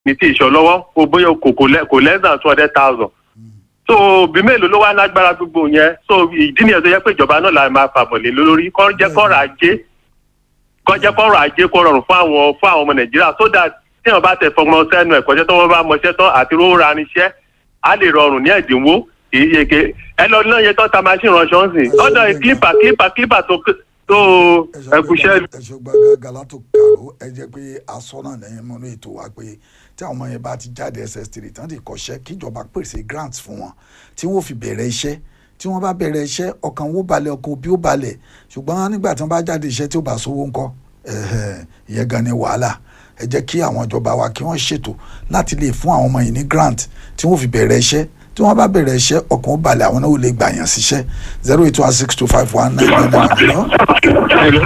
ní tí ìṣọ lọ́wọ́ kò bóyá kò kò lẹ- kò less than two hundred thousand so òbí mélòó ló wá lágbára gbogbo yẹn so ìdí nìyẹn tó yẹ pé ìjọba náà la máa fàbọ̀ lé lórí kọ́ jẹ́ kọ́rọ̀ ajé kọ́ jẹ́ kọ́rọ̀ ajé kó rọrùn fún àwọn fún àwọn ọmọ nàìjíríà so that tí wọn bá tẹ fọmọ sẹ́nu ẹ̀kọ́ṣẹ́ tó wọ́n bá mọṣẹ́ tán àti rówó ra níṣẹ́ á lè rọrùn ní ẹ̀dínwó kì í ṣe ké ẹ lọ náà yẹ tán ta machine ránṣọ́ ń sìn ọ̀dọ̀ kílípà kílípà kílípà tó tó ẹkùṣẹ́ ẹ̀ṣọ́ gbàgàgà látò kàró ẹ jẹ́ pé aṣọ náà lẹ́yìn mọ́nú ètò wa pé tí àwọn ọmọ yẹn bá ti jáde ss3 tán ti kọ́ṣẹ́ kíjọba pèsè grants fún wọn tí wọ́n fi bẹ̀rẹ̀ iṣẹ́ tí wọ́n bá bẹ̀rẹ̀ iṣẹ́ ọkàn wo balẹ̀ ọkàn òbí ó balẹ̀ ṣùgbọ́n nígbà tí wọ́n bá jáde iṣẹ́ tí ó bá sówó ńkọ́ ẹ̀hẹ̀, ìyẹn gan ni wàhálà ẹ jẹ́ kí àwọn ìjọba wa kí wọ́n ṣètò láti lè fún àwọn ọmọ yìí ní grant tí wọ́n fi bẹ̀rẹ̀ iṣẹ́ tí wọ́n bá bẹ̀rẹ̀ iṣẹ́ ọkàn ó balẹ̀ àwọn náà ó lè gbà yàn síṣẹ́ zero eight one six two five one nine nine nine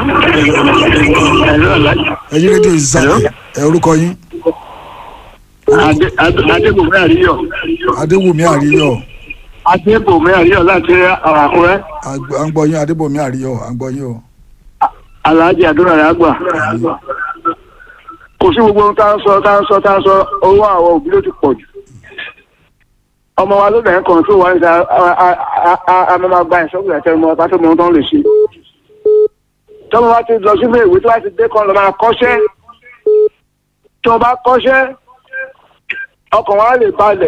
ẹ yí rédíò ìsàlẹ̀ ẹ orúkọ yín adébòmí àríyọ̀ adéwùmí àríyọ̀ adébòmí àríyọ̀ láti àkúrẹ́ àgbà- à ń gbọ́ yín adébòmí àríyọ̀ à ń gbọ́ yín o. aláàjì àdúrà rẹ̀ àgbà kò sí gbogbo ohun tá ń sọ tá ń sọ tá ń sọ owó àwọn òbí ló ti pọ̀ jù ọmọ wa ló bẹ̀rẹ̀ kan tó wà níta a máa gba ìṣọ́gun ẹ̀tẹ́ ọmọ ọba tó mọ ohun tó ń lè ṣe tọ́mọ bá ti lọ sílé ìwé tó bá ti dé kan lọ máa kọ́ṣẹ́ tí wọ́n bá kọ́ṣẹ́ ọkàn wa lè balẹ̀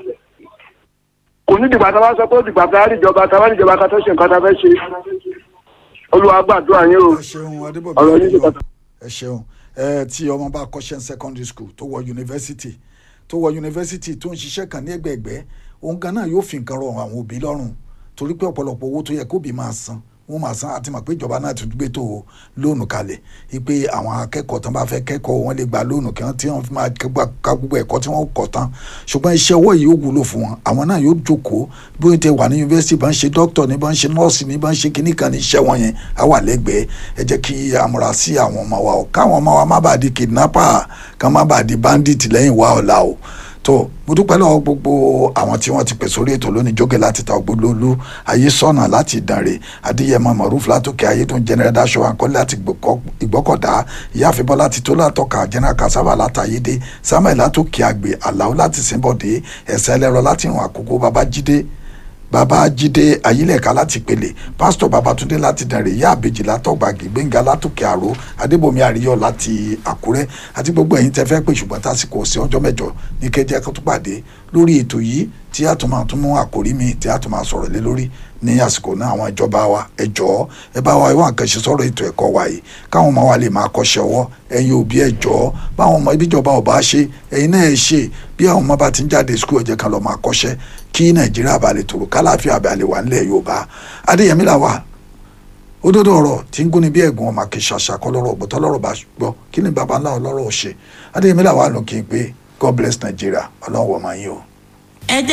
kò ní dìgbà tá a bá sọ pé ó dìgbà tá a rí ìjọba tá a bá rí ìjọba ká tó ṣe nǹkan tá a fẹ́ ṣe olúwa gbàdúrà yín o ẹ ṣeun adébòmí ọ̀rọ̀ yín ṣe àríyọ̀ pàtàkì. ẹ ṣeun ẹ tí ọmọ bá kọ́ṣẹ́ ní secondary school tó wọ yunifásitì tó wọ yunifásitì tó ń ṣiṣẹ́ kan ní ẹgbẹ̀ẹ̀gbẹ́ òun kan náà yóò fi nǹkan rọ àwọn òbí lọ́rùn torí pé ọ̀pọ̀lọpọ̀ owó tó yẹ kóbi máa san wọ́n máa san àti mọ̀ pé ìjọba náà ti gbé tó lóònù kalẹ̀ wípé àwọn akẹ́kọ̀ọ́ tán bá fẹ́ kẹ́kọ̀ọ́ wọn lè gba lóònù kí wọ́n tí wọ́n fi máa ká gbogbo ẹ̀kọ́ tí wọ́n kọ̀ tán ṣùgbọ́n iṣẹ́ ọwọ́ yìí ó wúlò fún wọn àwọn náà yóò jókòó bí wọ́n ti wà ní yunifásitì bá ń ṣe dókítọ̀ ní bá ń ṣe nọ́ọ̀sì ní bá ń ṣe kíní kan ní iṣẹ́ wọn yẹn á wà lẹ́gbẹ̀ẹ́ ẹ jẹ́ kí a múra sí àwọn ọmọ wa o káwọn ọmọ wa má bàa di kidnapper ká má bàa di bandit lẹ́yìn wa ọ̀la o tó mo dúpẹ́ lọ́wọ́ gbogbo àwọn tí wọ́n ti pè sórí ètò lónìí jókè láti ta ògbólólú ayé sọ́nà láti ìdánrè adéyẹmọ maruf látòkè ayé tó ń jẹnẹrẹ dáṣọ àkọlé láti Ìgbọ́kọ̀- ìgbọ́kọ̀dá ìyáàfin bọ́lá láti tó látọ̀ka jẹnẹrẹ kasaba látàyédé samuel látòkè àgbè aláwọ̀ láti sìnbọ̀dé ẹ̀sẹ̀ ẹlẹ́rọ láti ìrùn àkókò babájídé babájídé ayílẹ̀ka láti pèlè pásítọ̀ babatunde láti dẹ̀rẹ̀ ìyá àbèjì látọ̀gbàgì gbẹ̀ngà látòkè àró adébòmí àríyọ̀ láti àkúrẹ́ àti gbogbo ẹ̀yin tẹ́ fẹ́ pè ṣùgbọ́n tásìkò sí ọjọ́ mẹ́jọ ní kẹjẹ kó tó pàdé lórí ètò yìí tí a tún máa tún mú àkórí mi tí a tún máa sọ̀rọ̀ lé lórí ní àsìkò náà àwọn ìjọba wa ẹ jọ̀ọ́ ẹ bá wa ìwọ̀n àkànṣe sọ̀rọ̀ ètò ẹ̀kọ́ wa yìí káwọn ọmọ wa lè máa kọ́ṣẹ́ ọwọ́ ẹ̀yin òbí ẹ jọ̀ọ́ báwọn ọmọ ibíjọba ò bá ṣe ẹ̀yin náà ẹ ṣe bí àwọn ọmọ bá ti ń jáde skul ẹ jẹ́ kan lọ máa kọ́ṣẹ́ kí nàìjíríà bá lè tòrò kálàáfíà bá lè wà nílẹ̀ yorùbá adéyẹmí là wà òdodo ọ̀rọ̀ tí ń gúnni bí ẹ̀gún ọmọ kì í ṣàṣàkọ lọ́rọ̀ ọ̀gbọ̀tọ́ lọ́rọ̀ bá gbọ́ kí ni baba ńlá ọlọ́rọ̀ ò ṣe adéyẹmí là wà lókè pé god bless nàìjíríà ọlọ́run wọ̀ máa yín o.